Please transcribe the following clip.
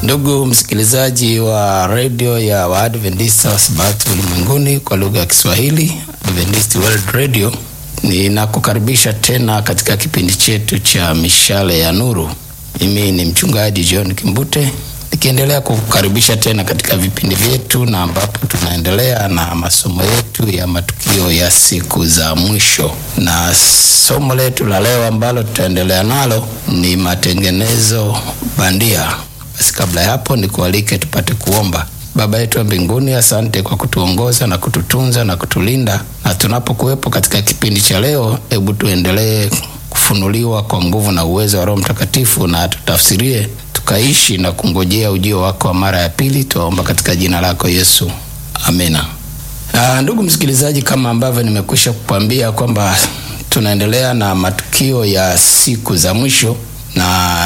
Ndugu msikilizaji wa redio ya Waadventista wa Sabato ulimwenguni kwa lugha ya Kiswahili, Adventist World Radio, ninakukaribisha tena katika kipindi chetu cha mishale ya nuru. Mimi ni mchungaji John Kimbute nikiendelea kukukaribisha tena katika vipindi vyetu, na ambapo tunaendelea na masomo yetu ya matukio ya siku za mwisho, na somo letu la leo ambalo tutaendelea nalo ni matengenezo bandia. Basi kabla ya hapo, nikualike tupate kuomba. Baba yetu wa mbinguni, asante kwa kutuongoza na kututunza na kutulinda, na tunapokuwepo katika kipindi cha leo, hebu tuendelee kufunuliwa kwa nguvu na uwezo wa Roho Mtakatifu, na tutafsirie tukaishi na kungojea ujio wako wa mara ya pili. Tuwaomba katika jina lako Yesu, amina. Aa, ndugu msikilizaji, kama ambavyo nimekwisha kukwambia kwamba tunaendelea na matukio ya siku za mwisho na